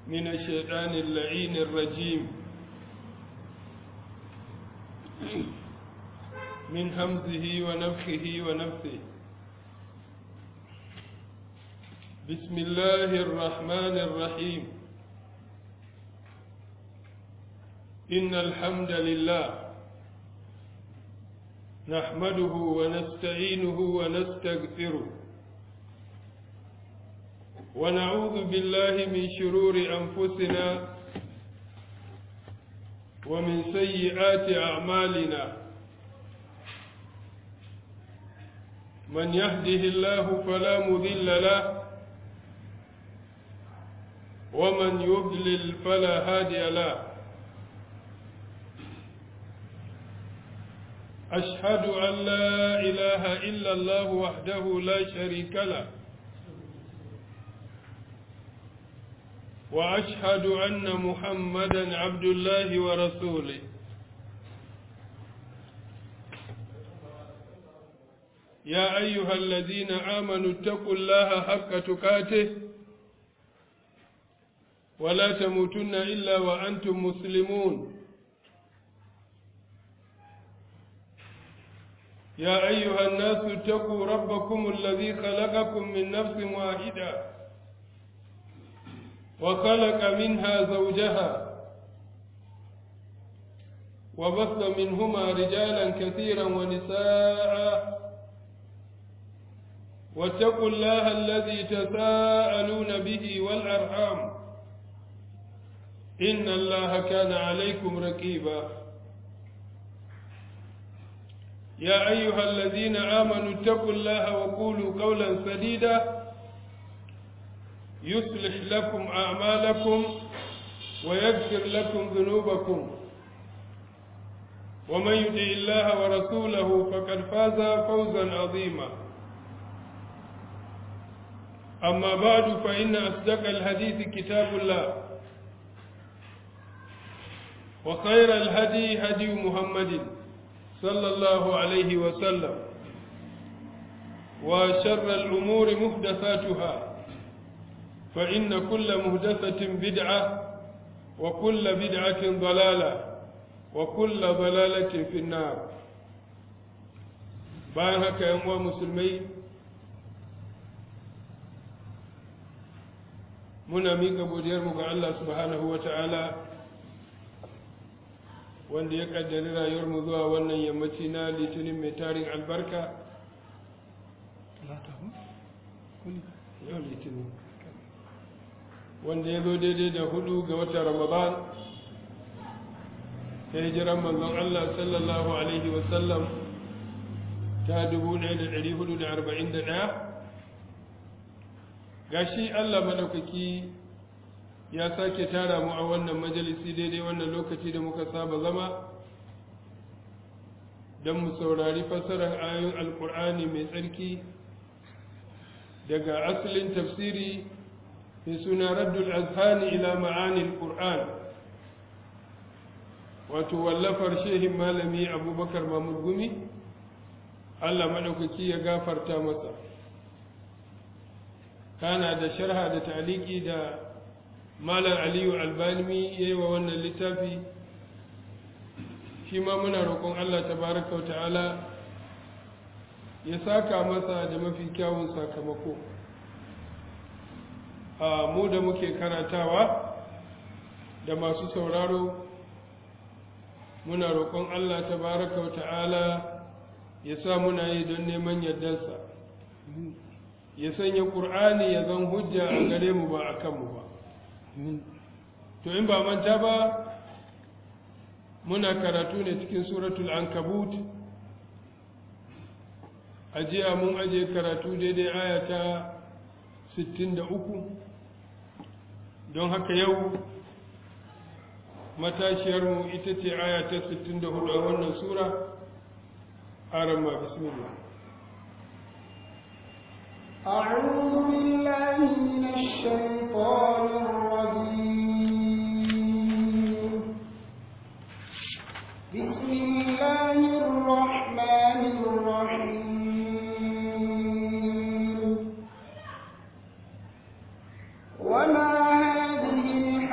من الشيطان اللعين الرجيم من همزه ونفخه ونفثه بسم الله الرحمن الرحيم إن الحمد لله نحمده ونستعينه ونستغفره ونعوذ بالله من شرور أنفسنا ومن سيئات أعمالنا من يهده الله فلا مذل له ومن يضلل فلا هادي له أشهد أن لا إله إلا الله وحده لا شريك له وأشهد أن محمدا عبد الله ورسوله يا أيها الذين آمنوا اتقوا الله حق تقاته ولا تموتن إلا وأنتم مسلمون يا أيها الناس اتقوا ربكم الذي خلقكم من نفس واحدة وخلق منها زوجها وبث منهما رجالا كثيرا ونساء واتقوا الله الذي تساءلون به والأرحام إن الله كان عليكم ركيبا يا أيها الذين آمنوا اتقوا الله وقولوا قولا سديدا يصلح لكم أعمالكم ويغفر لكم ذنوبكم ومن يطع الله ورسوله فقد فاز فوزا عظيما أما بعد فإن أصدق الحديث كتاب الله وخير الهدي هدي محمد صلى الله عليه وسلم وشر الأمور محدثاتها فإن كل مهدثة بدعة وكل بدعة ضلالة وكل ضلالة في النار bayan haka yan uwa musulmai muna miƙa godiyarmu ga Allah subhanahu wa ta'ala wanda ya ƙaddari rayuwarmu zuwa wannan yammaci na litinin mai tarin albarka yau litinin wanda ya zo daidai da hudu ga watan ramadan ta hijiran manzon Allah sallallahu alaihi wasallam ta 1441 gashi Allah madaukaki ya sake tara mu a wannan majalisi daidai wannan lokaci da muka saba zama don mu saurari fassarar ayoyin alkur'ani mai tsarki daga asalin tafsiri mai suna raddul azhani ila ma'anil qur'an wato wallafar shehin malami abubakar mahmud gumi allah maɗaukaki ya gafarta masa kana da sharha da taliki da malam aliyu albani ya yi wa wannan littafi shi ma muna roƙon allah tabaraka wa ta'ala ya saka masa da mafi kyawun sakamako a mu da muke karatawa da masu sauraro muna roƙon Allah tabaraka wa ta'ala ya sa muna yi don neman yardarsa ya sanya ƙur'ani ya zan hujja a gare mu ba a kanmu ba to in ba manta ba muna karatu ne cikin suratul ankabut a jiya mun aje karatu daidai aya ta 63 don haka yau matashiyarmu ita ce aya ta 64 a wannan sura arama bismillah أعوذ بالله من الشيطان الرجيم بسم الله الرحمن الرحيم وما هذه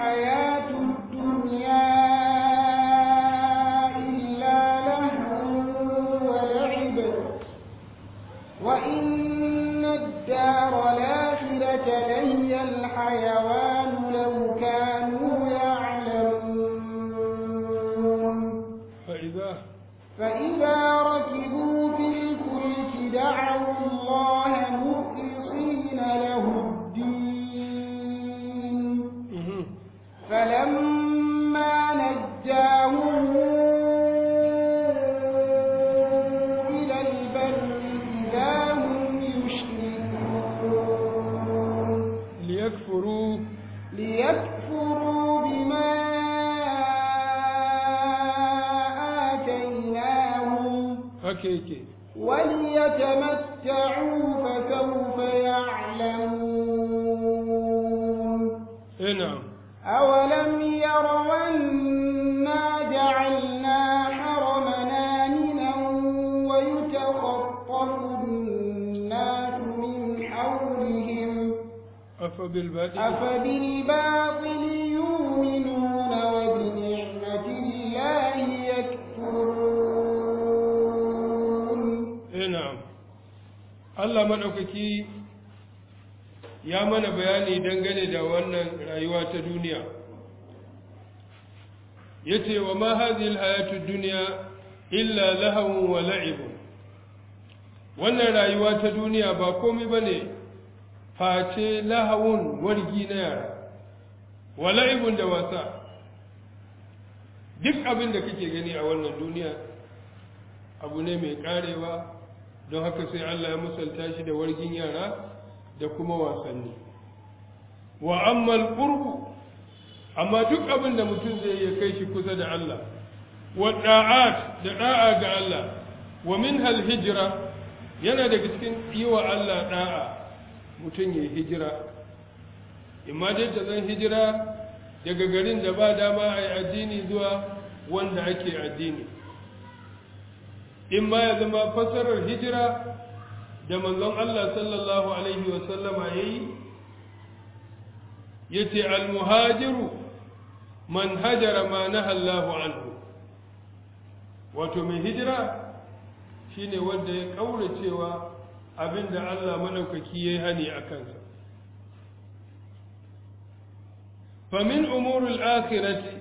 الدار الآخرة لهي الحيوان لو كانوا يعلمون فإذا فإذا ركبوا في الفلك دعوا الله مخلصين له الدين mhm. فلما نجاهم إلى البر إذا هم يشركون liyakfuru ليكفروا بما آتيناهم haka yake وليتمتعوا فسوف يعلمون eh na'am أولم يروا أنا جعلنا حرمنا آمنا ويتخطف الناس من حولهم afa bil batil أفبالباطل يؤمنون وبنعمة الله يكفرون eh na'am Allah madaukaki ya mana bayani dangane da wannan rayuwa ta duniya yace wa ma hadhihi alhayatud dunya illa lahawun wa la'ibun wannan rayuwa ta duniya ba komai bane face lahawun wargi na yara wa la'ibun da wasa duk abin da kake gani a wannan duniya abu ne mai karewa don haka sai Allah ya musalta shi da wargin yara da kuma wasanni wa ammal qurbu amma duk abin da mutum zai ya kai shi kusa da Allah wa da'at da da'a ga Allah wa minhal hijra yana daga cikin yi wa Allah da'a mutum ya hijira imma dai ta zan hijira daga garin da ba dama a yi addini zuwa wanda ake addini in ma ya zama fasarar hijira da manzon Allah sallallahu alaihi wasallama ya yi ya ce almuhajiru man hajara ma na Allahu anhu wato mai hijira shine wanda ya kaura cewa abinda Allah madaukaki ya yi hani a kansa famin umurul akhirati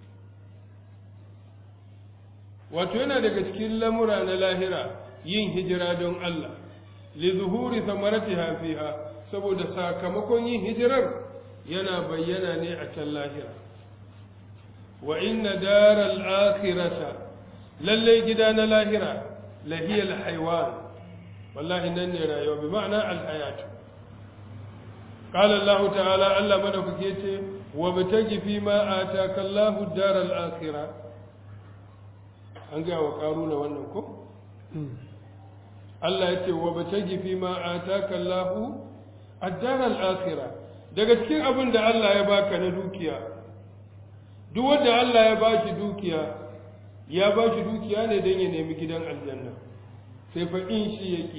wato yana daga cikin lamura na lahira yin hijira don Allah li zuhuri samaratiha fiha saboda sakamakon yin hijirar yana bayyana ne a can lahira wa inna daral akhirata lalle gida na lahira lahiyal haywan wallahi nan ne rayuwa bi ma'ana al hayat qala Allah ta'ala Allah madaukake ce wa bitaji fi ma ataka Allahu daral akhirah an gaya wa ƙaruna wannan ko? Allah ya ce wa bace gifi ma a taka Allahu addarar akira daga cikin abin da Allah ya baka na dukiya duk wanda Allah ya ba shi dukiya ya ba shi dukiya ne don ya nemi gidan aljanna sai fa in shi yake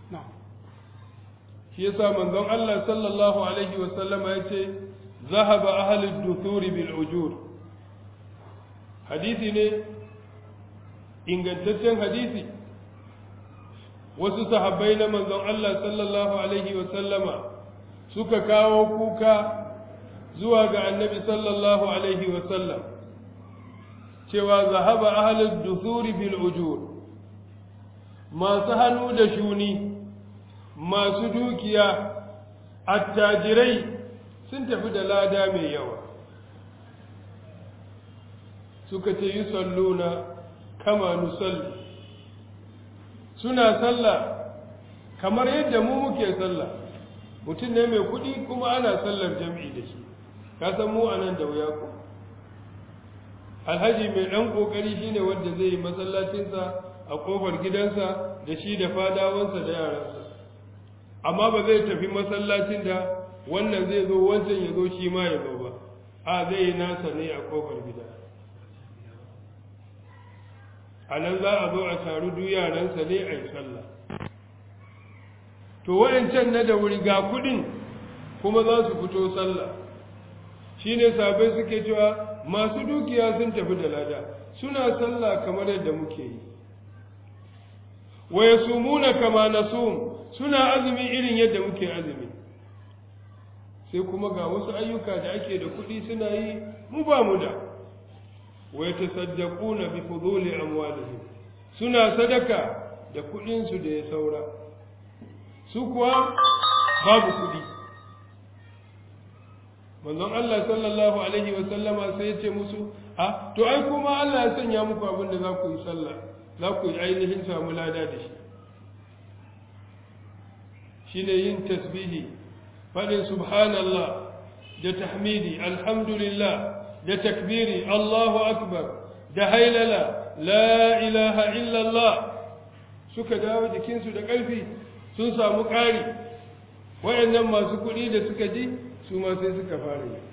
shi yasa manzon Allah sallallahu alaihi wa sallama ya ce zahaba ahlud duthuri bil ujur hadisi ne ingantaccen hadisi wasu sahabbai na manzon Allah sallallahu alaihi wa sallama suka kawo kuka zuwa ga annabi sallallahu alaihi wa sallam cewa zahaba ahlud dusuri bil ujur masu hannu da shuni masu dukiya attajirai sun tafi da lada mai yawa suka ce yi salluna kama nusalli suna sallah kamar yadda mu muke sallah mutum ne mai kuɗi kuma ana sallar jam'i da shi ka san mu a nan da wuya ko alhaji mai ɗan ƙoƙari shine wanda zai yi masallacinsa a ƙofar gidansa da shi da fadawansa da yaransa amma ba zai tafi masallacin da wannan zai zo wancan ya zo shi ma ya zo ba a zai yi nasa ne a ƙofar gida a nan za a zo a taru duk yaransa ne a yi sallah to waɗancan na da wuri ga kuɗin kuma za su fito sallah shi ne sabai suke cewa masu dukiya sun tafi da lada suna sallah kamar yadda muke yi wa yasumuna kama nasum suna azumi irin yadda muke azumi sai kuma ga wasu ayyuka da ake da kuɗi suna yi mu ba mu da wa yatasaddaquna bi fuduli amwalihim suna sadaka da kuɗin su da ya saura su kuwa babu kuɗi manzon Allah sallallahu alaihi wa sallama sai ya ce musu a to ai kuma Allah ya sanya muku abin da za ku yi sallah za ku yi ainihin samu lada da shi shine yin tasbihi faɗin subhanallah da tahmidi alhamdulillah da takbiri Allahu akbar da hailala la ilaha illallah suka dawo jikinsu da ƙarfi sun samu ƙari waɗannan masu kuɗi da suka ji su ma sai suka fara yi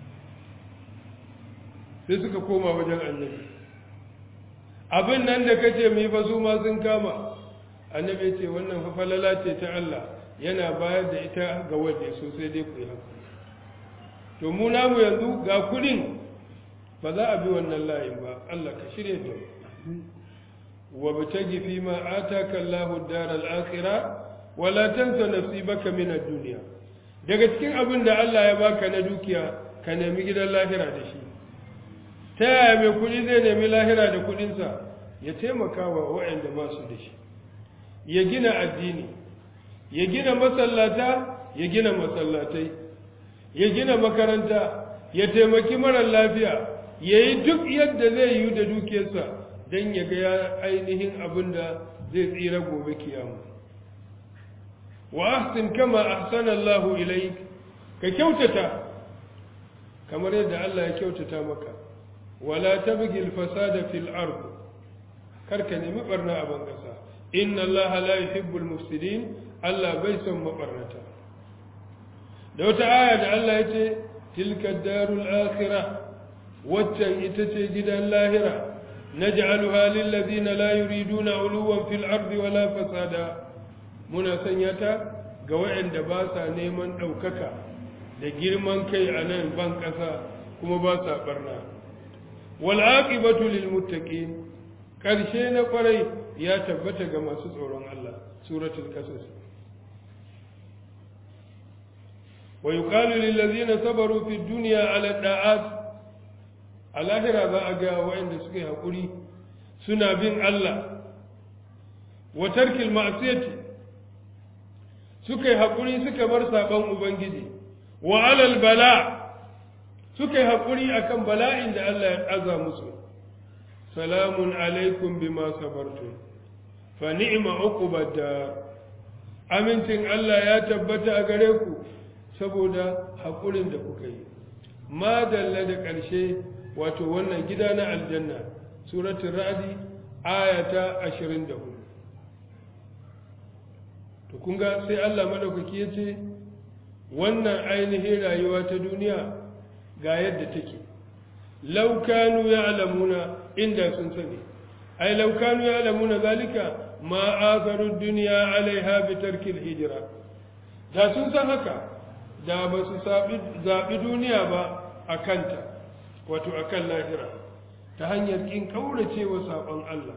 sai suka koma wajen annabi abin nan da kace mu yi fa su ma sun kama annabi ce wannan fa falala ce ta Allah yana bayar da ita ga wanda so sai dai ku yi haka to mu namu yanzu ga kudin ba za a bi wannan layin ba Allah ka shirye da wa bitagi fi ma ataka Allahu ad-daral akhirah wa la tansa nasibaka min ad-dunya daga cikin abin da Allah ya baka na dukiya ka nemi gidan lahira da shi ta yaya mai kudi zai nemi lahira da kudinsa ya taimaka wa waɗanda ba su da shi ya gina addini ya gina masallata ya gina masallatai ya gina makaranta ya taimaki marar lafiya ya yi duk yadda zai yi da dukiyarsa don ya ga ainihin abin da zai tsira gobe kiyama wa ahsin kama ahsana Allahu ilaik ka kyautata kamar yadda Allah ya kyautata maka wala tabghi al-fasada fil ard karka nemi barna a bangasa inna allaha la yuhibbul mufsidin Allah bai son mabarnata da wata aya da Allah ya ce tilka darul akhirah waccan ita ce gidan lahira naj'aluha lil ladina la yuriduna uluwan fil ard wala fasada muna sanya ta ga waɗanda ba sa neman ɗaukaka da girman kai a nan ban ƙasa kuma ba sa barna wal'aƙibatu lilmuttaqin ƙarshe na ƙwarai ya tabbata ga masu tsoron Allah suratul qasas wa yuqalu lil ladzina sabaru fid dunya ala da'at alahira za a ga waɗanda suka yi hakuri suna bin Allah wa tarkil ma'siyati suka yi hakuri suka bar saban ubangiji wa alal bala' suka yi haƙuri a kan bala'in da Allah ya ɗaza musu salamun alaikum bima sabartum fa ni'ma uqubad dar amincin Allah ya tabbata a gare ku saboda haƙurin da kuka yi ma dalla da ƙarshe wato wannan gida na aljanna suratul ra'di ayata 24 to kun ga sai Allah madaukaki yace wannan ainihin rayuwa ta duniya ga yadda take laukanu ya alamuna inda sun sani ai laukanu ya alamuna zalika ma azaru duniya alaiha bi tarkil hijira da sun san haka da ba su zaɓi duniya ba a kanta wato a kan lahira ta hanyar ƙin ƙaurace wa saɓon Allah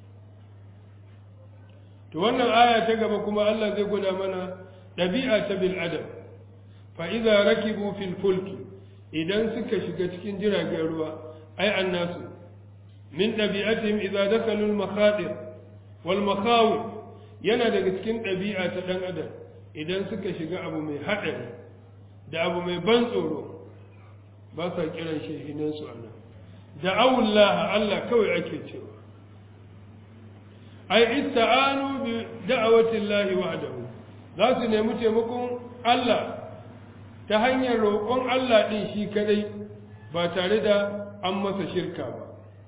to wannan aya ta gaba kuma Allah zai gwada mana ɗabi'a ta bil adam fa idza rakibu fil fulki idan suka shiga cikin jiragen ruwa ai annasu min ɗabi'atihim idza dakalu al-makhadir wal makhawif yana daga cikin ɗabi'a ta ɗan adam idan suka shiga abu mai haɗari da abu mai ban tsoro ba sa kiran shehinan su Allah da awullah Allah kawai ake cewa ai ista'anu bi da'awati Allah wahdahu za su nemi taimakon Allah ta hanyar roƙon Allah ɗin shi kadai ba tare da an masa shirka ba.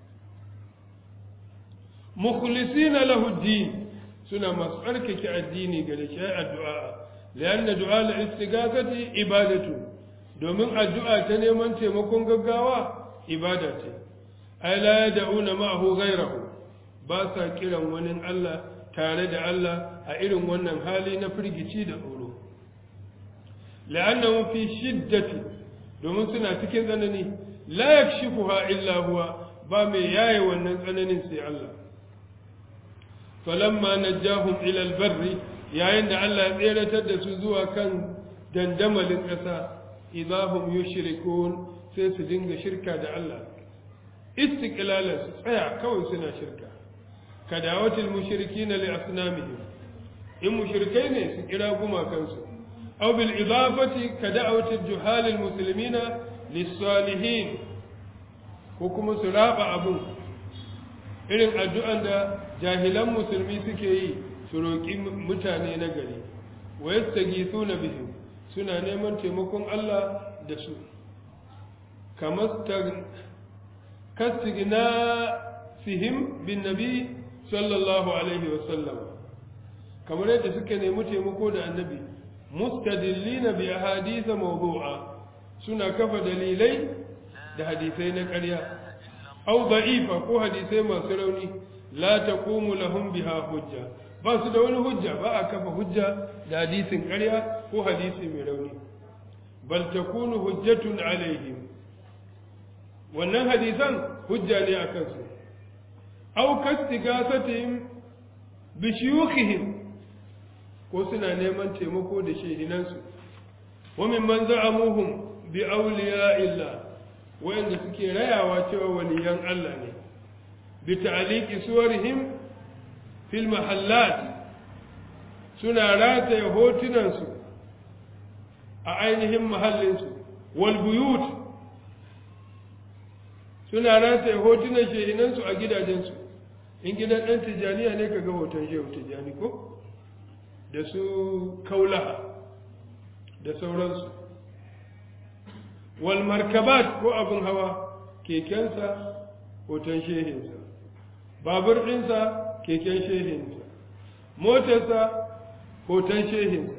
Mukhlisina lahu din suna masu tsarkake addini ga da shi addu'a, layan da du'a la istighasati ibadatu, domin addu'a ta neman taimakon gaggawa ibada ce. Ai la yad'una ma'ahu ghayrahu ba sa kiran wani Allah tare da Allah a irin wannan hali na firgici da tsoro. لأنهم في شدة domin suna cikin tsanani la yakshifuha illa huwa ba mai yaye wannan tsananin sai Allah falamma najjahum ila albarri yayin da Allah ya tseratar da su zuwa kan dandamalin ƙasa idahum yushrikun sai su dinga shirka da Allah istiqlalan su tsaya kawai suna shirka kadawatil mushrikina li asnamihim in mushrikai ne su kira gumakansu aw bil idafati kadawatil juhalil muslimina lis salihin ko kuma su raba abun irin addu'an da jahilan musulmi suke yi su roƙi mutane na gari wa yastaghithuna bihim suna neman taimakon Allah da su kamar kastigna fihim bin nabi sallallahu alaihi wasallam kamar yadda suka nemi taimako da annabi mustadillina bi ahaditha mawdu'a suna kafa dalilai da hadisai na ƙarya aw da'ifa ko hadisai masu rauni la taqumu lahum biha hujja ba su da wani hujja ba a kafa hujja da hadisin ƙarya ko hadisi mai rauni bal takunu hujjatun alaihim wannan hadisan hujja ne a kansu aw kastigasatihim bi shuyukhihim ko suna neman taimako da shehinansu wa mimman za'amuhum bi awliya illa wayanda suke rayawa cewa waliyan Allah ne bi ta'liqi suwarihim fil mahallat suna rataye hotunansu a ainihin mahallinsu wal buyut suna rataye hotunan shehinansu a gidajensu in gidan ɗan tijjaniya ne kaga hoton shehu tijjani ko da su kaulaha da sauransu wal markabat ko abin hawa kekensa hoton shehinsa babur ɗinsa keken shehinsa motarsa hoton shehinsa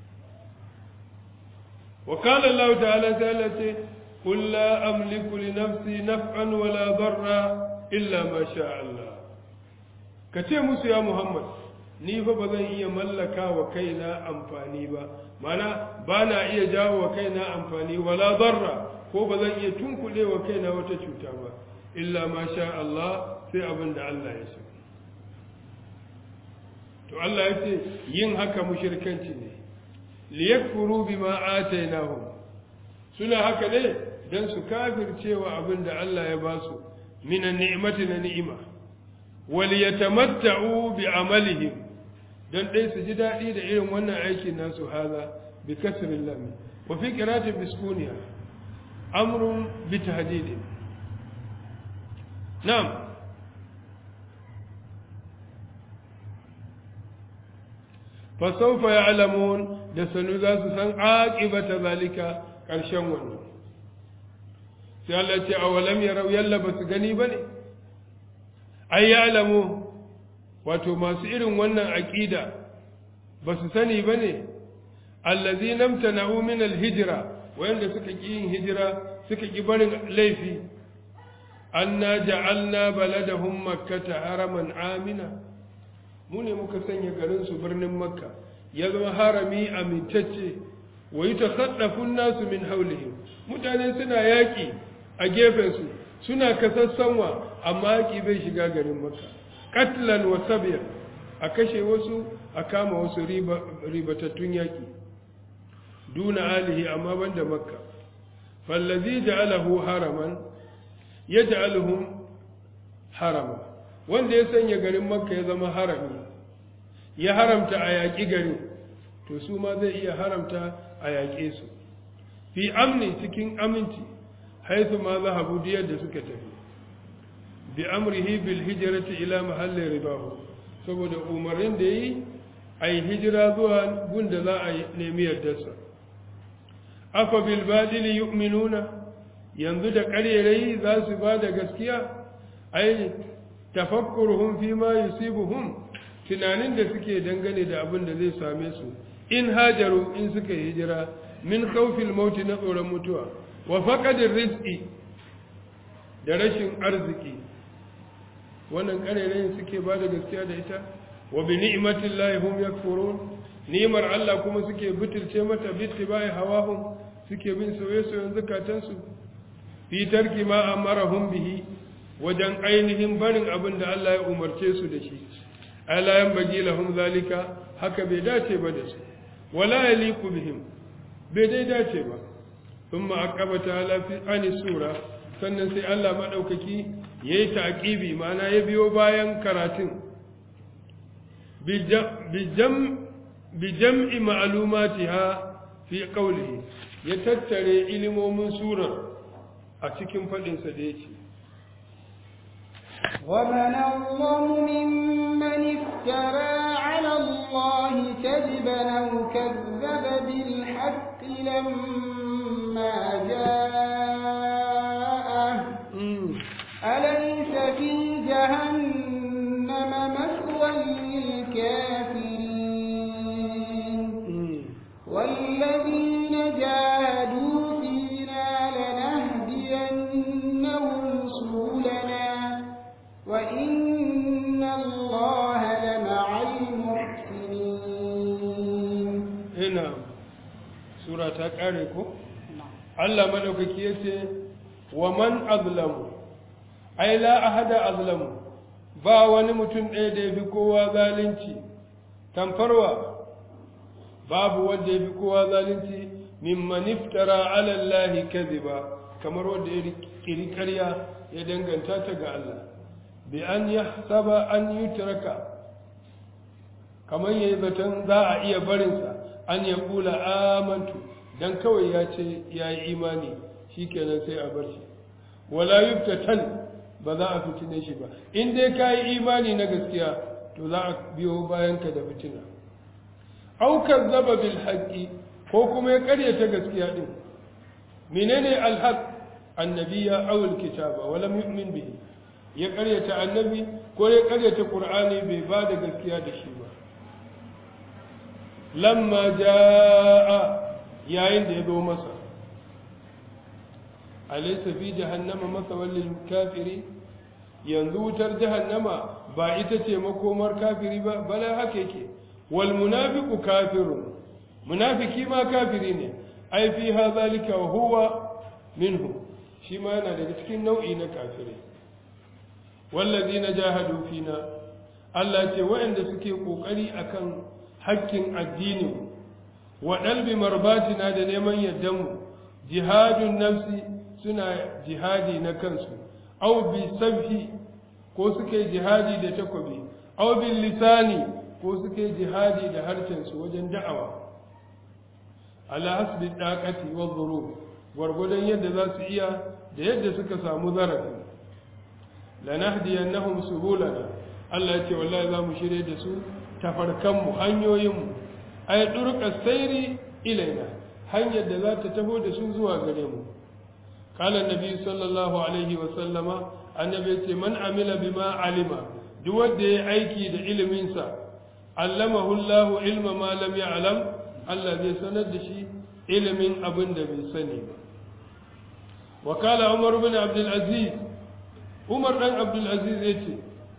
وقال الله تعالى تعالى قل لا أملك لنفسي نفعا ولا ضرا إلا ما شاء الله كتير موسى يا محمد ni fa ba zan iya mallaka wa kaina amfani ba mana ba na iya jawo wa kaina amfani wala darra ko ba zan iya tunkuɗe wa kaina wata cuta ba illa ma sha Allah sai abin da Allah ya so to Allah ya ce yin haka mushirkanci ne liyakfuru bima atainahum suna haka ne dan su kafircewa abin da Allah ya ba su minan ni'mati na ni'ima wal yatamatta'u bi amalihim dan dai su ji dadi da irin wannan aikin nasu haza bi kasril lam wa fi qira'atin biskuniya amrun bi tahdid na'am fasaufa ya alamun da sanu za su san aƙibata zalika ƙarshen wannan sai Allah ce a walam ya rau yalla ba su gani ba ne ai ya alamu wato masu irin wannan aƙida ba su sani ba ne allazi namta na'u min alhijira wayanda suka ƙi yin hijira suka ƙi barin laifi anna ja'alna baladahum makkata haraman amina mu ne muka sanya garinsu birnin makka ya zama harami amintacce wa yi tasaddafun nasu min haulihim mutane suna yaƙi a gefensu suna kasassanwa amma yaƙi bai shiga garin makka katlan wa sabiya a kashe wasu a kama wasu ribatattun yaƙi duna alihi amma banda makka fallazi ja'alahu haraman ya ja'aluhum harama wanda ya sanya garin makka ya zama harami ya haramta a yaƙi garin to su ma zai iya haramta a yaƙe su fi amni cikin aminci haisu ma za habu diyar da suka tafi bi amrihi bil hijrati ila mahallin ribahu saboda umarnin da yi a yi hijira zuwa gunda za a nemi yardarsa afa bil badili yu'minuna yanzu da ƙarerai za su ba da gaskiya ai tafakkuruhum fi ma yusibuhum tunanin da suke dangane da abin da zai same su in hajaru in suka hijira min khawfil maut na tsoron mutuwa wa faqadir rizqi da rashin arziki wannan karerayin suke ba da gaskiya da ita wa bi ni'matillahi hum yakfurun ni'mar Allah kuma suke butulce mata bittibai hawahum suke bin soyayyen zakatansu fi tarki ma amarahum bihi wajen ainihin barin abin da Allah ya umarce su da shi ay la yanbaghi lahum zalika haka bai dace ba da su wala yaliqu bihim bai dai dace ba thumma aqaba ta'ala fi ani sura sannan sai Allah madaukaki yayi taqibi ma'ana ya biyo bayan karatun bijam bijam'i ma'lumatiha fi qawlihi ya tattare ilimomin surar a cikin fadin sa da yake ومن أظلم ممن افترى على الله كذبا أو كذب بالحق لما جاءه أليس في جهنم مثوى للكافرين والذين جاهدوا فينا لنهدينهم سبلنا وإن الله لمع المحسنين هنا سورة تقاريكو Allah madaukaki yace wa man azlamu ai la ahada azlamu ba wani mutum ɗaya da yafi kowa zalunci tamfarwa babu wanda yafi kowa zalunci mimman iftara ala Allah kadhiba kamar wanda ya kiri ƙarya ya danganta ta ga Allah bi an yahsaba an yutraka kamar yayi zaton za a iya barinsa an ya kula amantu dan kawai ya ce ya yi imani shi kenan sai a bar shi wala yuftatan ba za a fitine shi ba in dai ka yi imani na gaskiya to za a biyo bayan ka da fitina aukar zaba bil haqqi ko kuma ya karyata gaskiya din menene alhaq annabiya aw alkitaba wa lam yu'min bihi ya karyata annabi ko ya karyata qur'ani bai ba da gaskiya da shi ba lamma jaa yayin da ya zo masa alaysa fi jahannama masawal lil kafiri yanzu wutar jahannama ba ita ce makomar kafiri ba bala haka yake wal munafiqu kafirun munafiki ma kafiri ne ai fi hadhalika wa huwa minhu shi ma yana daga cikin nau'i na kafirai wallazina jahadu fina Allah ce waɗanda suke kokari akan hakkin addini wa dalbi marbatina da neman yaddanmu jihadun nafsi suna jihadi na kansu aw bi sabhi ko suke jihadi da takobi aw bil lisani ko suke jihadi da harshen su wajen da'awa ala hasbi daqati wa dhurub gwargwadon yadda za su iya da yadda suka samu zarafi lanahdiyannahum subulana Allah ya ce wallahi za mu shirye da su tafarkanmu hanyoyinmu ay durqa sayri ilaina hanyar da za ta taho da su zuwa gare mu qala annabi sallallahu alaihi wa sallama annabi ce man amila bima alima duk wanda ya aiki da ilimin sa allamahu Allahu ilma ma lam ya'lam Allah zai sanar da shi ilimin abin da bai sani ba wa kala Umar bin Abdul Aziz Umar dan Abdul Aziz yace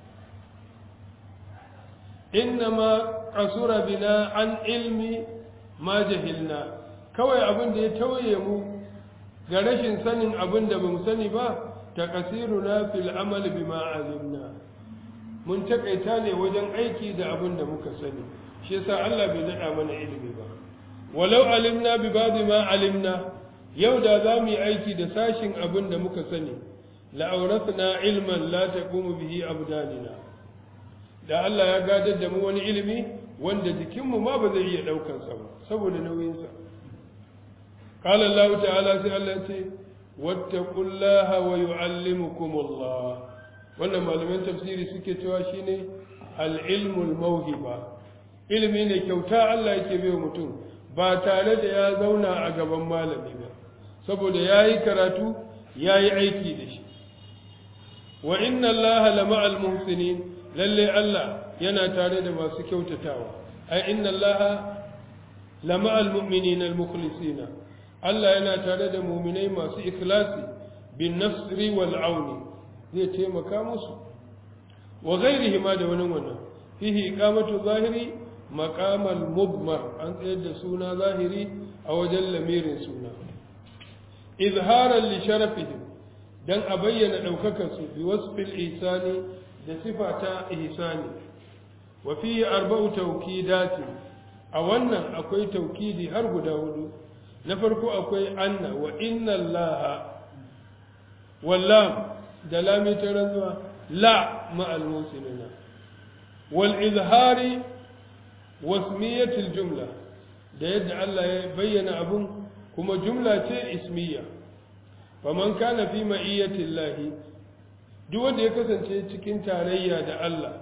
innama qasura bina an ilmi ma jahilna kawai abin da ya tauye mu ga rashin sanin abin da bamu sani ba taqsiruna fil amal bima alimna mun takaita ne wajen aiki da abin da muka sani shi yasa Allah bai nada mana ilimi ba walau alimna bi ba'd ma alimna yau da za mu yi aiki da sashin abin da muka sani la awrathna ilman la taqumu bihi abdanina da Allah ya gadar da mu wani ilimi wanda jikinmu ma ba zai iya daukar sa ba saboda nauyin sa qala Allah ta'ala sai Allah ya ce wattaqullaha wa yu'allimukumullah wannan malaman tafsiri suke cewa shine al-ilmul mawhiba ilimi ne kyauta Allah yake bai mutum ba tare da ya zauna a gaban malami ba saboda yayi karatu yayi aiki da shi wa inna allaha lama'al muhsinin lalle Allah yana tare da masu kyautatawa ai inna allaha lama'al mu'minina al-mukhlisina Allah yana tare da mu'minai masu ikhlasi bin nasri wal auni zai taimaka musu wa ghairihi ma da wani wannan fihi iqamatu zahiri maqamal mudmar an tsayar da suna zahiri a wajen lamirin suna izharan li sharafihim dan a bayyana daukakar su bi wasfil ihsani da sifata ihsani wa fihi arba'u tawkidati a wannan akwai taukidi har guda hudu na farko akwai anna wa inna allaha wallam da lami ta rantsuwa la ma'al musinina wal izhari wasmiyatul jumla da yadda Allah ya bayyana abun kuma jumla ce ismiya faman kana fi ma'iyyati llahi duk wanda ya kasance cikin tarayya da Allah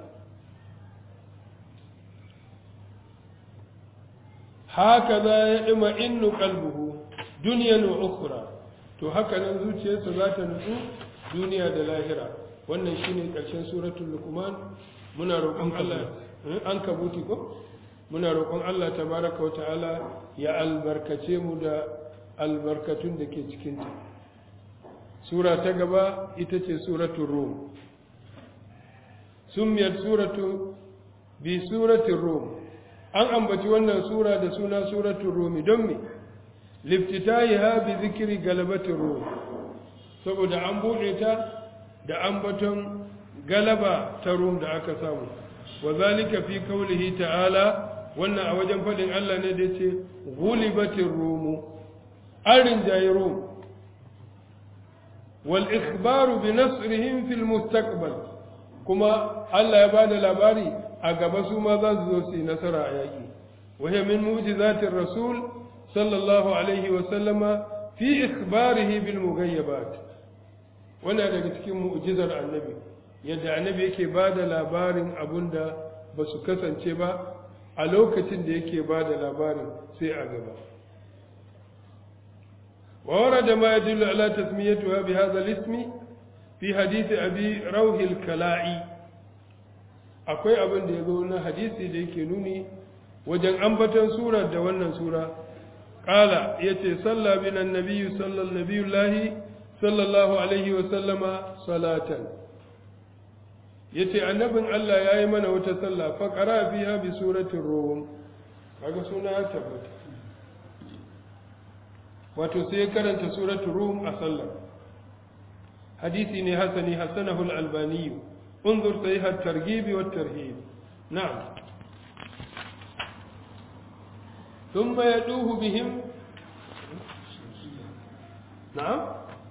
haka za ya ɗima innu kalbuhu duniyan wa ukura to haka nan zuciyarsa za ta nutsu duniya da lahira wannan shine ƙarshen suratul luqman muna roƙon Allah an kabuti ko muna roƙon Allah tabaraka wa ta'ala ya albarkace mu da albarkatun da ke cikin ta sura ta gaba ita ce suratul rum summiyat suratu bi suratul rum an ambaci wannan sura da suna suratul rumi don me liftitahiha bi zikri galabatir rum saboda an bude ta da ambaton galaba ta rum da aka samu wa zalika fi qawlihi ta'ala wannan a wajen fadin Allah ne da yace ghulibatir rum arin jayi rum wal ikhbaru bi nasrihim fil mustaqbal kuma Allah ya bada labari a gaba su ma za su zo su yi nasara a yaƙi wahai min mujizatin rasul sallallahu alaihi wa sallama fi ikhbarihi bil mughayyabat wannan daga cikin mu'jizar annabi yadda annabi yake ba da labarin abun da ba su kasance ba a lokacin da yake ba da labarin sai a gaba وورد ما يدل على تسميتها بهذا الاسم في حديث أبي روح الكلائي akwai abin da ya zo na hadisi da yake nuni wajen ambaton sura da wannan sura ƙala ya ce salla binan nabiyu sallan nabiyullahi sallallahu alaihi wa sallama salatan ya ce annabin Allah ya yi mana wata salla faƙara fiha bi suratin rum kaga suna ya tabbata wato sai karanta suratul rum a sallar hadisi ne hasani hasanahu al-albani انظر صحيح الترغيب والترهيب نعم ثم يدوه بهم نعم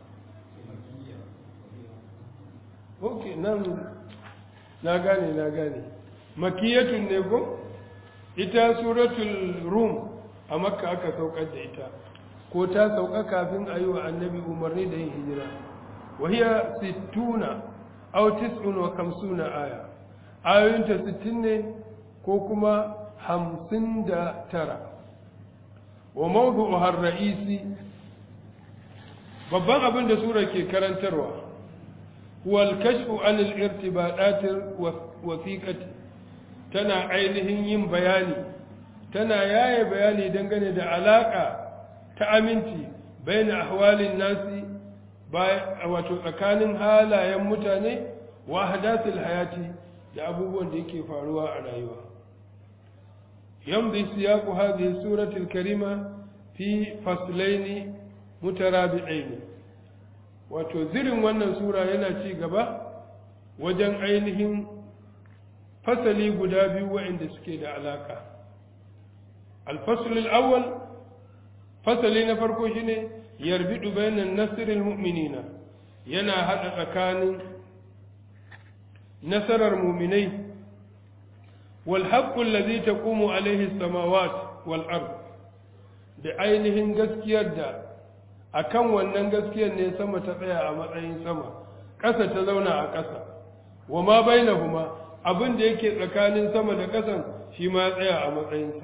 اوكي نعم na gane na gane makiyatun ne ko ita suratul rum a makka aka saukar da ita ko ta sauka kafin a yi wa annabi umarni da yin hijira wahiya sittuna aw tis'un wa kamsuna aya ayoyinta sittin ne ko kuma hamsin da tara wa mawdu'uha ra'isi babban abin da sura ke karantarwa huwa al-kashfu an al-irtibadat wasiqati tana ainihin yin bayani tana yaye bayani dangane da alaka ta aminci bayan ahwalin nasi wato tsakanin halayen mutane wa hadathul hayati da abubuwan da yake faruwa a rayuwa yamdi siyaqu hadhihi suratul karima fi faslaini mutarabi'aini wato zirin wannan sura yana ci gaba wajen ainihin fasali guda biyu waɗanda suke da alaka al-fasl al-awwal fasali na farko shine yarbidu bainan nasiril mu'minina yana hada tsakanin nasarar mu'minai wal haqqu allazi taqumu alaihi samawat wal ard da ainihin gaskiyar da akan wannan gaskiyar ne sama ta tsaya a matsayin sama ƙasa ta zauna a ƙasa wa ma bainahuma abin da yake tsakanin sama da ƙasan shi ma ya tsaya a matsayinsa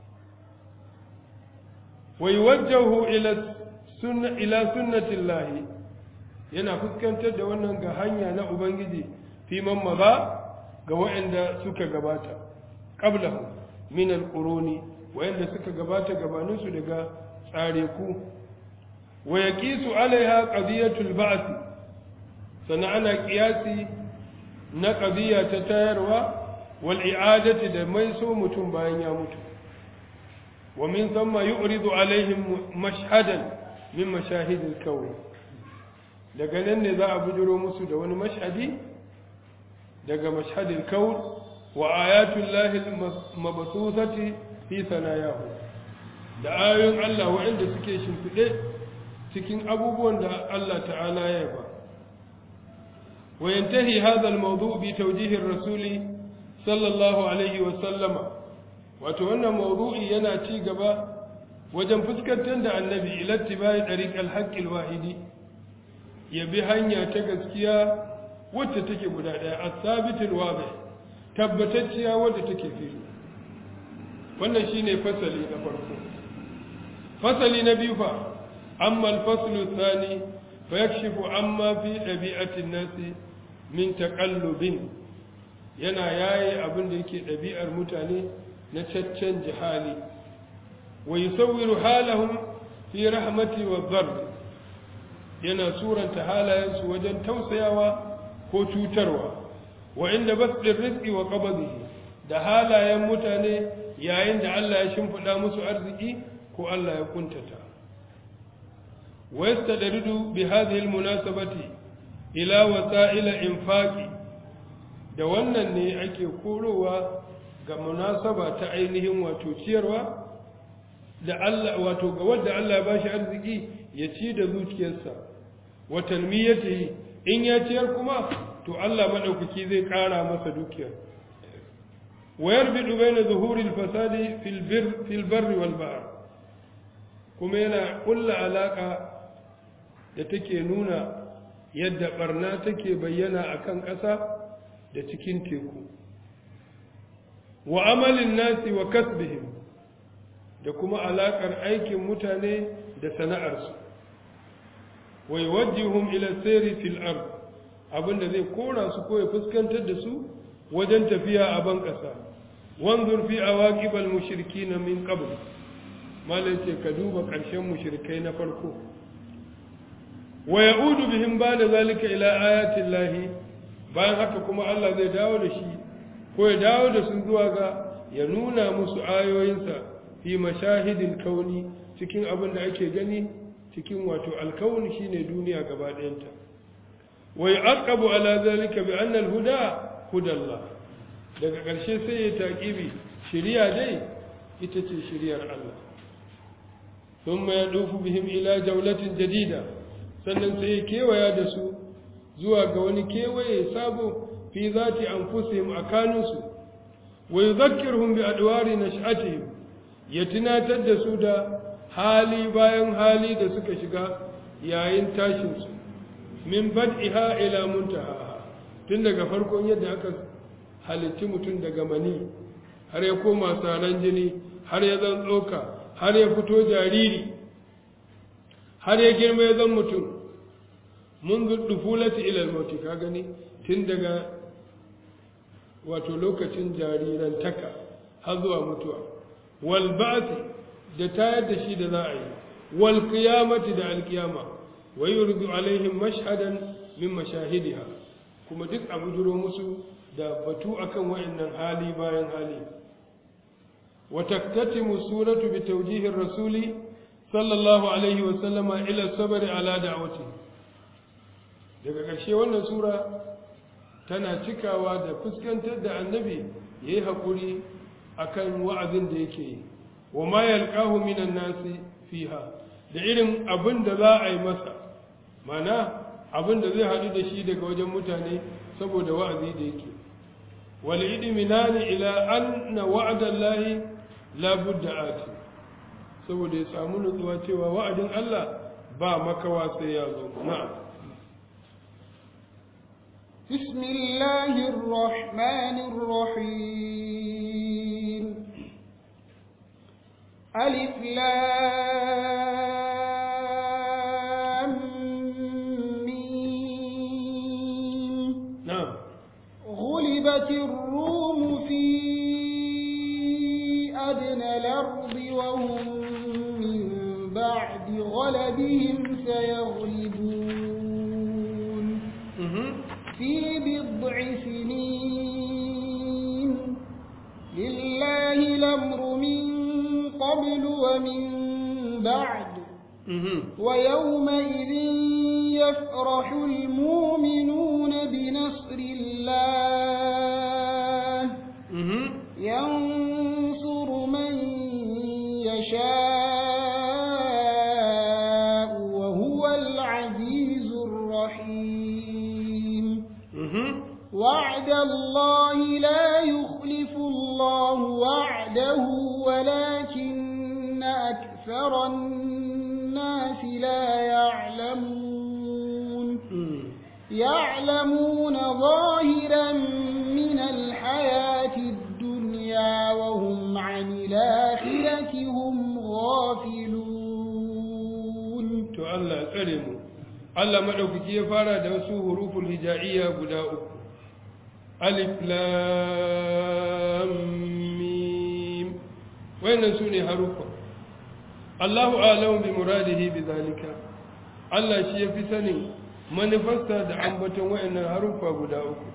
wa yuwajjahu ila sunna ila sunnatillahi yana fuskantar da wannan ga hanya na ubangiji fi man maza ga waɗanda suka gabata qablahu min alquruni waɗanda suka gabata gabanin su daga tsare ku wa yaqisu alaiha qadiyatul ba'th sana ana qiyasi na qadiya ta tayarwa wal i'adati da mai so mutum bayan ya mutu wa min thumma yu'ridu alaihim mashhadan min mashahidil kawn daga nan ne za a bujiro musu da wani mashhadi daga mashhadil kawn wa ayatul lahi mabsusati fi sanayahu da ayoyin Allah waɗanda suke shimfiɗe cikin abubuwan da Allah ta'ala ya yaba wa yantahi hadha al-mawdu' bi tawjih ar-rasuli sallallahu alaihi wa sallama wato wannan mawdu'i yana ci gaba wajen fuskantar da annabi ila tibai tariq al-haqq al-wahidi ya bi hanya ta gaskiya wacce take guda ɗaya as-sabit al-wadih tabbatacciya wadda take fili wannan shine fasali na farko fasali na biyu fa amma al-faslu thani fa yakshifu amma fi dabi'ati an-nasi min taqallubin yana yayi abin da yake ɗabi'ar mutane na caccan jihali wa yusawwiru halahum fi rahmati wa dharb yana suranta halayensu wajen tausayawa ko cutarwa wa inda basdir rizqi wa qabdihi da halayen mutane yayin da Allah ya shimfida musu arziki ko Allah ya kuntata wa yastadridu bi hadhihi almunasabati ila wasa'il infaqi da wannan ne ake korowa ga munasaba ta ainihin wato ciyarwa da Allah wato ga wanda Allah ya bashi arziki ya ci da zuciyarsa wa talmiyatihi in ya ciyar kuma to Allah madaukaki zai kara masa dukiyar wa yarbidu baina zuhuril fasadi fil bir fil barri wal bahr kuma yana kulla alaka da take nuna yadda barna take bayyana akan ƙasa da cikin teku wa amalin nasi wa kasbihim da kuma alakar aikin mutane da sana'arsu wa yuwajjihum ila sayri fil ard abinda zai kora su ko ya fuskantar da su wajen tafiya a ban kasa wanzur fi awaqib al mushrikin min qabl malai ce ka duba karshen mushrikai na farko wa yaudu bihim ba'da zalika ila ayati llahi bayan haka kuma Allah zai dawo da shi ko ya dawo da su zuwa ga ya nuna musu ayoyinsa fi mashahidin kauni cikin abin da ake gani cikin wato alkauni shine duniya gaba ɗayanta wa yaqabu ala zalika bi anna al-huda hudallah daga ƙarshe sai ya taqibi shiriya dai ita ce shiriyar Allah thumma yadufu bihim ila jawlatin jadida sannan sai ya kewaya da su zuwa ga wani kewaye sabo fi zati anfusihim akanusu wa yudhakkiruhum bi adwari nash'atihim ya tunatar da su da hali bayan hali da suka shiga yayin tashinsu min bad'iha ila muntaha tun daga farkon yadda aka halitti mutum daga mani har ya koma saran jini har ya zan tsoka har ya fito jariri har ya girma ya zan mutum mun dufulati ila al ka gani tun daga wato lokacin jarirantaka har zuwa mutuwa wal ba'thi da tayar da shi da za a yi wal qiyamati da alqiyama wa yurdu alaihim mashhadan min mashahidiha kuma duk abu jiro musu da batu akan wayannan hali bayan hali wa taktatimu suratu bi tawjihi rasuli sallallahu alaihi wa sallama ila sabri ala da'wati daga ƙarshe wannan sura tana cikawa da fuskantar da annabi yayi hakuri akan wa'azin da yake yi wa ma yalqahu minan nasi fiha da irin abin da za a yi masa mana abin da zai haɗu da shi daga wajen mutane saboda wa'azi da yake wal idminani ila anna wa'da Allahi la budda ati saboda ya samu nutsuwa cewa wa'adin Allah ba makawa sai ya zo na'am بسم الله الرحمن الرحيم ألف لام ميم نعم غلبت الروم في أدنى الأرض وهم من بعد غلبهم سيغلبون mhm في بضع سنين لله الأمر من قبل ومن بعد mhm ويومئذ يفرح المؤمنون بنصر الله ينصر من يشاء وهو العزيز الرحيم وعد الله لا يخلف الله وعده ولكن أكثر الناس لا يعلمون يعلمون ظاهرا من الحياة الدنيا وهم عن الآخرة هم غافلون to Allah ya tsare mu Allah madaukaki ya fara da wasu huruful hijaiya guda uku alif lam mim wayannan sune harufa Allahu a'lamu bi muradihi bi zalika Allah shi yafi sanin manufarsa da ambaton wayannan harufa guda uku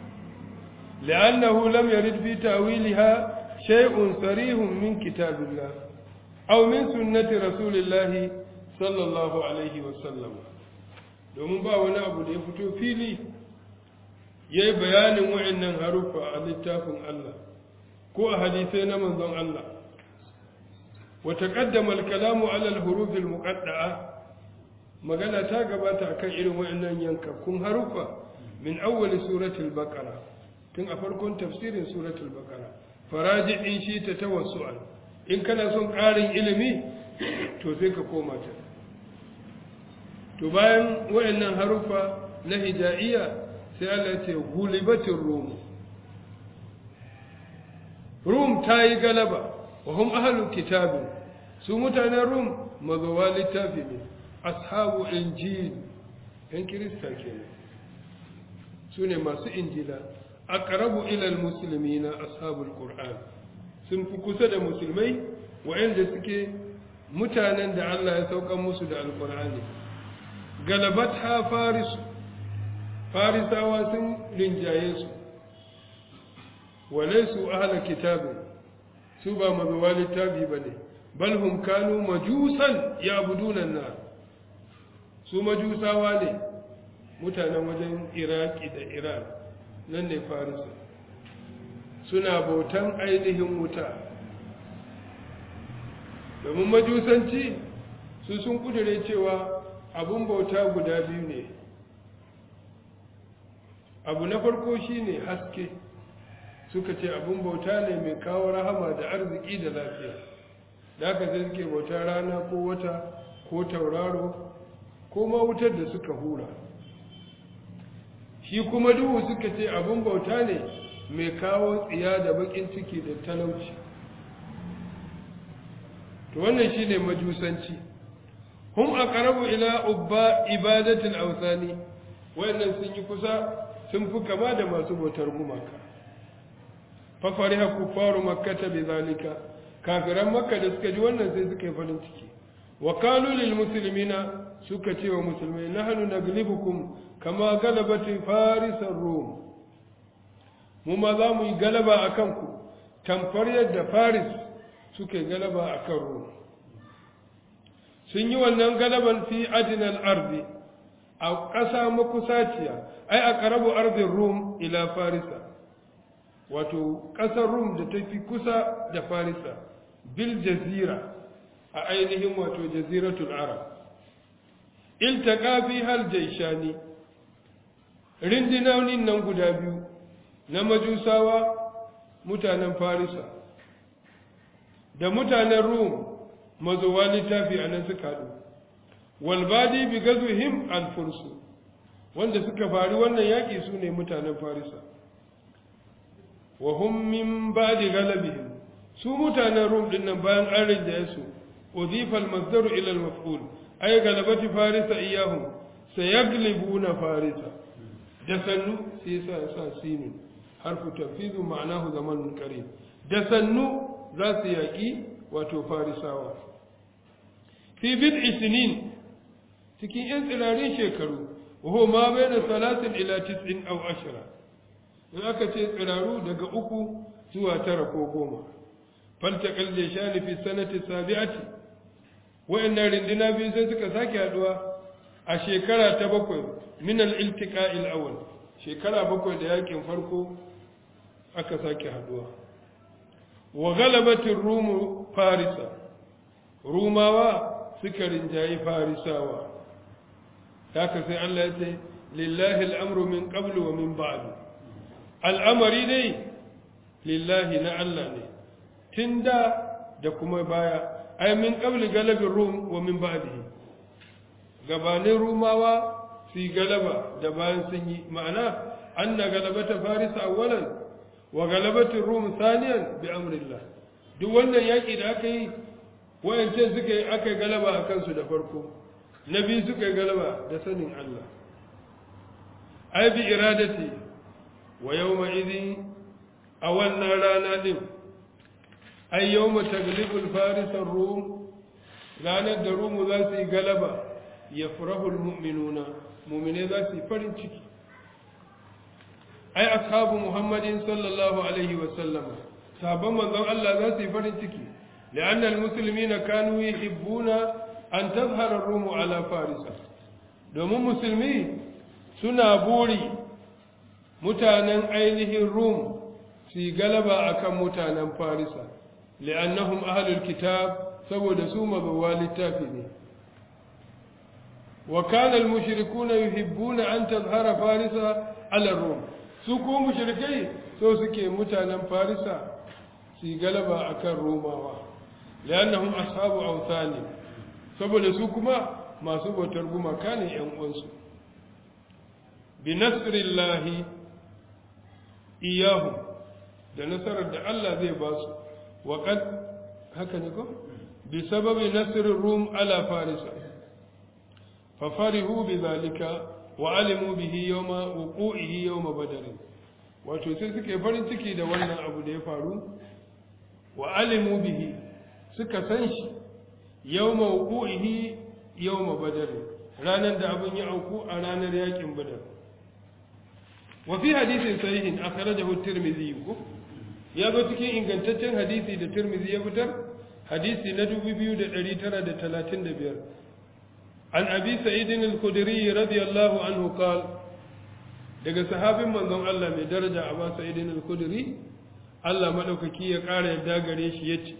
لأنه لم يرد في تأويلها شيء صريح من كتاب الله أو من سنة رسول الله صلى الله عليه وسلم domin ba wani abu da ya fito fili ya yi bayanin wa'annan haruffa a littafin Allah ko a hadisai na manzon Allah wata ƙaddama alkalamu alal hurufil muqadda'a magana ta gabata akan irin wa'annan yankakkun haruffa min awwali suratul baqara tun a farkon tafsirin suratul baqara faraji in shi ta tawassu'an in kana son ƙarin ilimi to sai ka koma ta to bayan wayannan harufa na hijaiya sai Allah ya ce gulibatir rum rum ta yi galaba wa hum ahlul kitabin su mutanen rum mazawa littafi ne ashabu injil yan kirista kenan su ne masu injila aqrabu ila almuslimina ashabul qur'an sun fi kusa da musulmai wa'anda suke mutanen da Allah ya sauka musu da alqur'ani galabat ha faris farisawa sun rinjaye su walaisu ahla kitabin su ba mazuwa littafi bane bal hum kanu majusan ya'buduna an-nar su majusawa ne mutanen wajen iraki da iran nan ne farisa suna bautan ainihin wuta domin majusanci su sun kudure cewa abun bauta guda biyu ne abu na farko shine haske suka ce abun bauta ne mai kawo rahama da arziki da lafiya da aka sai suke bauta rana ko wata ko tauraro ko ma wutar da suka hura shi kuma duhu suka ce abin bauta ne mai kawo tsiya da bakin ciki da talauci to wannan shine majusanci hum aqrabu ila ubba ibadatul awsani wayannan sun yi kusa sun fi kama da masu bautar gumaka fa fariha kufaru makkata bizalika kafiran makka da suka ji wannan sai suka yi farin ciki wa qalu lil muslimina suka ce wa musulmai nahnu naglibukum kama galabati farisar rum mu ma za mu yi galaba a kanku tamfar yadda faris suke galaba a kan rum sun yi wannan galaban fi adinal arzi a ƙasa makusaciya ai a ƙarabu arzin rum ila farisa wato ƙasar rum da ta fi kusa da farisa bil jazira a ainihin wato jaziratul arab iltaka fi hal jaishani rindinonin nan guda biyu na majusawa mutanen farisa da mutanen rum mazuwa littafi a nan suka haɗu walbadi bi gazuhim alfursu wanda suka fari wannan yaƙi su ne mutanen farisa wa hum min ba'di galabihim su mutanen rum din nan bayan an rinjaye su udifa al-masdaru ila al-maf'ul ay galabati farisa iyahum sayaglibuna farisa da sannu sai sa sa sinin harfu tanfizu ma'anahu zamanun qarib da sannu za su yaki wato farisawa fi bid'i sinin cikin yan tsirarin shekaru wa ma baina salatin ila tis'in aw ashra in aka ce tsiraru daga uku zuwa tara ko goma faltaqal jashani fi sanati sabi'ati wa'annan rindina biyu sai suka sake haduwa a shekara ta bakwai min al-iltiqa'il awwal shekara bakwai da yakin farko aka sake haduwa wa galabatin rumu farisa rumawa suka rinjayi farisawa haka sai Allah ya ce lillahi al'amru min qablu wa min ba'du al'amari dai lillahi na Allah ne tun da da kuma baya ai min qabli galabin rum wa min ba'dihi gabanin rumawa su galaba da bayan sun yi ma'ana anna galabata farisa awwalan wa galabatin rum saniyan bi amrillah duk wannan yaki da aka yi wayancan suka yi aka galaba a kansu da farko na biyu suka yi galaba da sanin Allah ai bi iradati wa yawma idin a wannan rana din ai yawma taglibul farisar rum ranar da rumu za su yi galaba ya furahul mu'minuna mu'mine za su yi farin ciki ai ashabu muhammadin sallallahu alaihi wa sallama sabon manzon Allah za su yi farin ciki لأن المسلمين كانوا يحبون أن تظهر الروم على فارس domin musulmi suna buri mutanen ainihin rum su galaba akan mutanen farisa li'annahum ahlul kitab saboda su mabawa littafi ne wa kana al-mushrikuna yuhibbuna an tazhara farisa ala rum su ko mushrikai so suke mutanen farisa su galaba akan romawa li'annahum ashabu awthani saboda su kuma masu bautar gumaka ne ‘yan uwansu bi nasrillahi iyahu da nasarar da Allah zai ba su waƙad haka ne ko bi sababi nasirin rum ala farisa fafarihu bi zalika wa alimu bihi yawma wuqu'ihi yawma badr wato sai suke farin ciki da wannan abu da ya faru wa alimu bihi suka san shi yawma wuqu'ihi yawma badar ranar da abin ya auku a ranar yakin badar wa fi hadisin sahihin akhrajahu at-tirmidhi ya zo cikin ingantaccen hadisi da tirmidhi ya fitar hadisi na 2935 an abi sa'id al-khudri radiyallahu anhu qala daga sahabin manzon Allah mai daraja Abu Sa'id al-Khudri Allah madaukaki ya ƙara yadda gare shi yace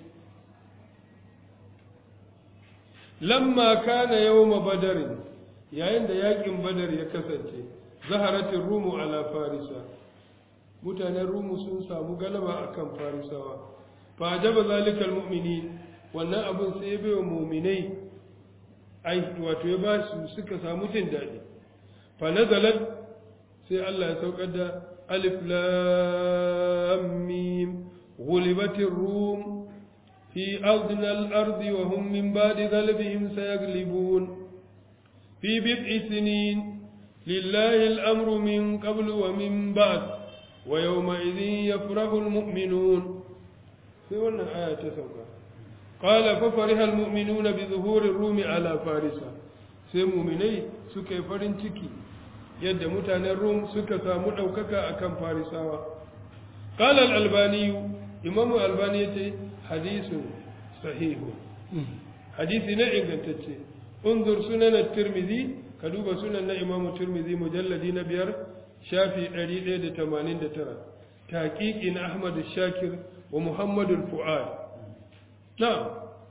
lamma kana yawma badar yayin da yakin badar ya kasance zaharatin rumu ala farisa mutanen rumu sun samu galaba akan farisawa fa ajaba zalika almu'minin wannan abun sai bai wa mu'minai ai wato ya ba su suka samu jin dadi fa nazalat sai Allah ya saukar da alif lam mim ghulibatir rum في أرضنا الأرض وهم من بعد غلبهم سيغلبون في بضع سنين لله الأمر من قبل ومن بعد ويومئذ يفرح المؤمنون في wannan aya ta sauka qala fa fariha almu'minuna bi zuhuri rumi ala farisa sai mu'minai suka yi farin ciki yadda mutanen rum suka samu daukaka akan farisawa qala al-albani imamu albani yace hadisun sahihu hadisi na ingantacce unzur sunan at-tirmidhi ka duba sunan na imamu tirmidhi mujalladi na biyar shafi 189 taqiqin ahmad shakir wa muhammad al-fuad na'am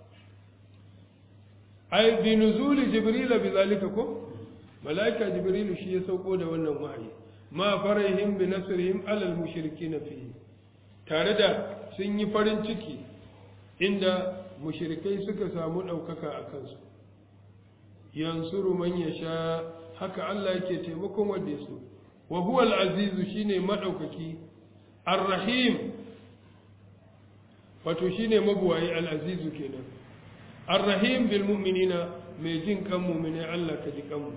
ay bi nuzuli jibril bi zalika ko malaika jibril shi ya sauko da wannan wahayi ma farahim bi nasrihim ala al-mushrikin fihi tare da sun yi farin ciki inda mushrikai suka samu ɗaukaka a kansu yansuru man ya sha haka Allah yake taimakon wanda ya so wa huwa al-azizu shine madaukaki ar-rahim wato shine mabuwayi al-azizu kenan ar-rahim bil mu'minina mai jin kan mu'mini Allah ka ji kanmu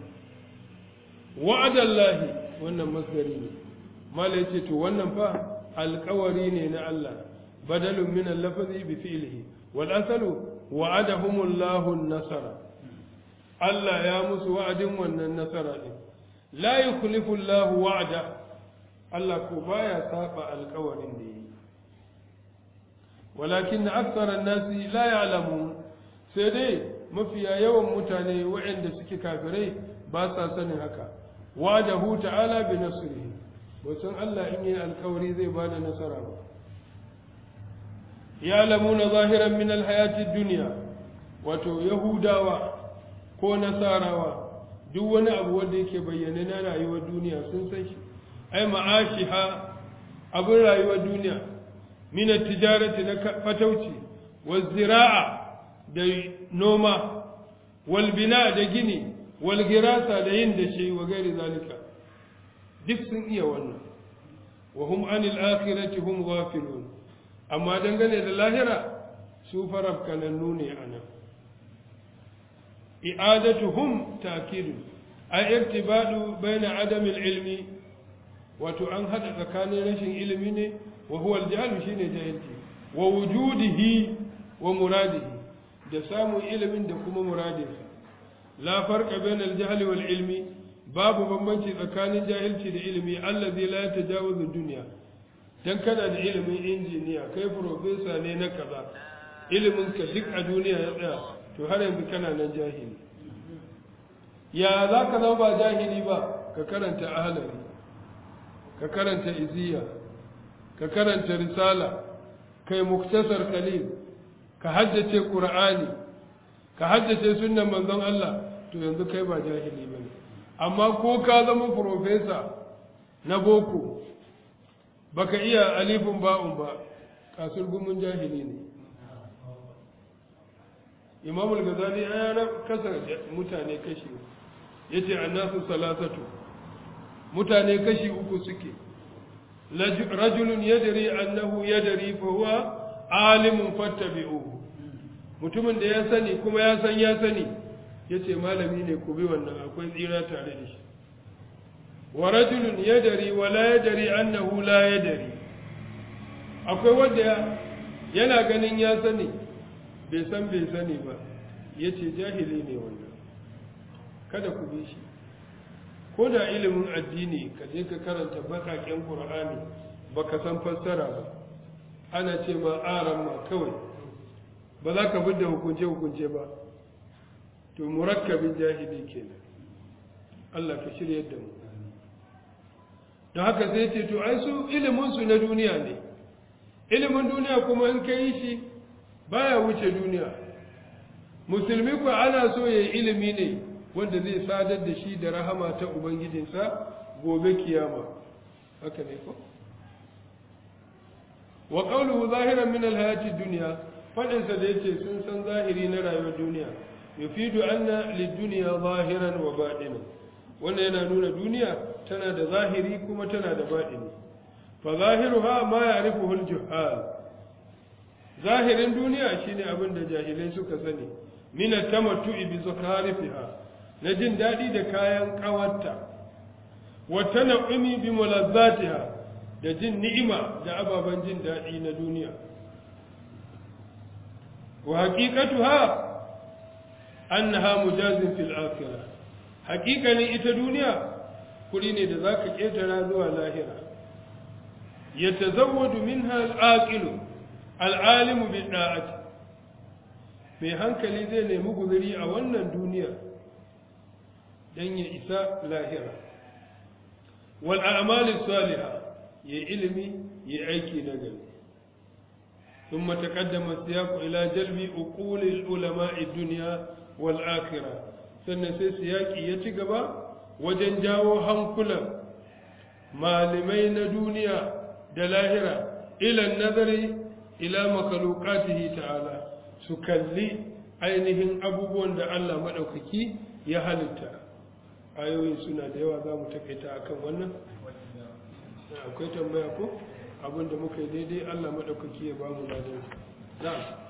wa'adallahi wannan masdari ne mala yace to wannan fa alƙawari ne na Allah badalun min al-lafzi bi fi'lihi wal asalu wa'adahumullahu an-nasara Allah ya musu wa'adin wannan nasara din la yukhlifu Allahu wa'da Allah ko baya saba alƙawarin da yi walakin aktsara an-nasi la ya'lamun sai dai mafiya yawan mutane waɗanda suke kafirai ba sa sanin haka wa'adahu ta'ala bi nasrihi ba san Allah in yi alƙawari zai bada nasara ba ya'lamuna zahiran min alhayati dunya wato yahudawa ko nasarawa duk wani abu wanda yake bayyane na rayuwar duniya sun san shi ai ma'ashiha abin rayuwar duniya min tijarati na fatauci wal zira'a da noma wal bina da gini wal girasa da yin da shi wa gairi zalika duk sun iya wannan wa hum anil akhirati hum ghafilun amma dangane da lahira su farab kanannu ne anan i'adatuhum ta'kidun ay irtibadu baina adam al-ilmi wato an hada tsakanin rashin ilimi ne wa huwa al-jahl shine jahilci wa wujudihi wa muradihi da samun ilimin da kuma muradinsa la farqa baina al-jahl wal ilmi babu bambanci tsakanin jahilci da ilimi allazi la yatajawazu dunya dan kana da ilimin injiniya kai professor ne na kaza ilimin ka duk a duniya ya tsaya to har yanzu kana nan jahili ya za ka zama ba jahili ba ka karanta ahalari ka karanta iziya ka karanta risala kai muktasar kalil ka haddace qur'ani ka haddace sunnan manzon Allah to yanzu kai ba jahili bane amma ko ka zama profesa na boko baka iya alifin ba'un ba kasur gumin jahili ne imamul gazali ya kasa mutane kashi ya ce annasu salasatu mutane kashi uku suke rajulun yadari annahu yadari fa huwa alimun fattabi'uhu mutumin da ya sani kuma ya san ya sani ya ce malami ne ku bi wannan akwai tsira tare da shi wa rajulun yadari wa la yadari annahu la yadari akwai wanda yana ganin ya sani bai san bai sani ba ya ce jahili ne wannan kada ku bi shi ko da ilimin addini ka je ka karanta baƙaƙen ƙur'ani ba ka san fassara ba ana ce ma aran ma kawai ba za ka bi da hukunce-hukunce ba to murakkabin jahili kenan Allah ka shirya da mu don haka sai ce to ai su iliminsu na duniya ne ilimin duniya kuma in ka yi shi baya wuce duniya musulmi ku ana so ya yi ilimi ne wanda zai sadar da shi da rahama ta ubangijinsa gobe kiyama haka ne ko wa qawluhu zahiran min alhayati dunya fadin sa da yace sun san zahiri na rayuwar duniya yufidu anna lidunya zahiran wa batinan wannan yana nuna duniya tana da zahiri kuma tana da batini fa zahiruha ma ya'rifuhu al-juhal zahirin duniya shine abin da jahilai suka sani min at-tamattu'i bi zukharifiha na jin dadi da kayan kawarta wa tan'imi bi mulazzatiha da jin ni'ima da ababan jin dadi na duniya wa haqiqatuha annaha mujazin fil akhirah haqiqanin ita duniya kuri ne da zaka ketara zuwa lahira yatazawwadu minha al-aqilu al'alimu bin ɗa'ati mai hankali zai nemi guzuri a wannan duniya don ya isa lahira wal'amalin saliha ya ilimi ya aiki na gari sun matakaddama siyaku ila jalbi uqulil ulama'i duniya wal akhirah sannan sai siyaki ya ci gaba wajen jawo hankulan malamai na duniya da lahira ilan nazari ila makalukatihi ta'ala su kalli ainihin abubuwan da Allah maɗaukaki ya halitta ayoyin suna da yawa za mu takaita akan wannan akwai tambaya ko abin da muka yi daidai Allah maɗaukaki ya ba mu ladan na'am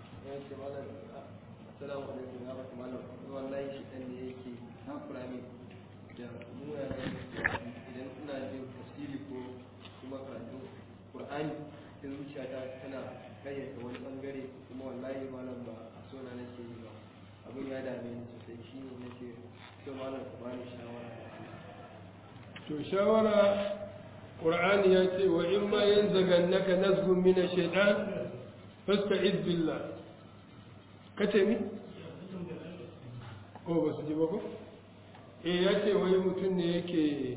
Assalamu alaikum ya bata malam wallahi shi dan ne yake takura min da mu idan ina jin tafsiri ko kuma karatu Qur'ani sai zuciyata tana kayyata wani bangare kuma wallahi malam ba a so na nake yi ba abin ya dame ni sosai shi ne nake so malam ka bani shawara to shawara qur'ani ya ce wa in ma yanzagannaka nazghun min ash-shaytan fasta'iz billah kace mi ko ba su ji ba ko eh ya ce wai mutum ne yake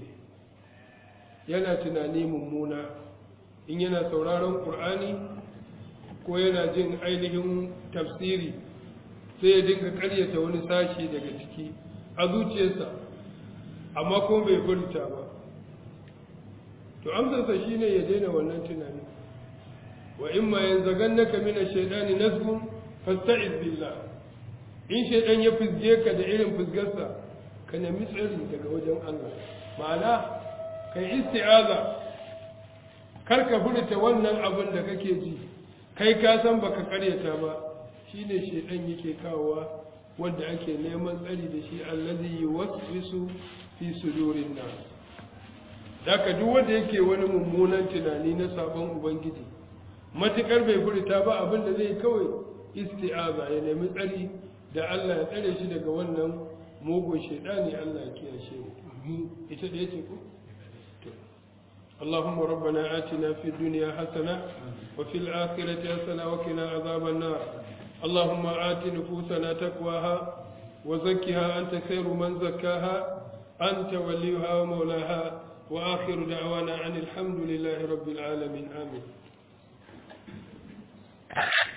yana tunani mummuna in yana sauraron ƙur'ani ko yana jin ainihin tafsiri sai ya dinga karyata wani sashi daga ciki a zuciyarsa amma kuma bai furta ba to amsarsa shine ya daina wannan tunani wa in ma yanzagannaka min ash-shaytani nazghun fasta'iz billah in shaytan ya fizge ka da irin fizgarsa ka nemi tsari daga wajen Allah ma'ana kai isti'aza kar ka furta wannan abin da kake ji kai ka san baka karyata ba shine shaytan yake kawowa wanda ake neman tsari da shi allazi yuwaswisu fi sudurin nas daga duk wanda yake wani mummunan tunani na sabon ubangiji matukar bai furta ba abin da zai kawai isti'aza ya nemi tsari da Allah ya tsare shi daga wannan mugun shaidani Allah ya kiyashe mu ita da yace ko اللهم ربنا آتنا في الدنيا حسنة وفي الآخرة حسنة وقنا عذاب النار اللهم آت نفوسنا تقواها وزكها أنت خير من زكاها أنت وليها ومولاها وآخر دعوانا عن الحمد لله رب العالمين آمين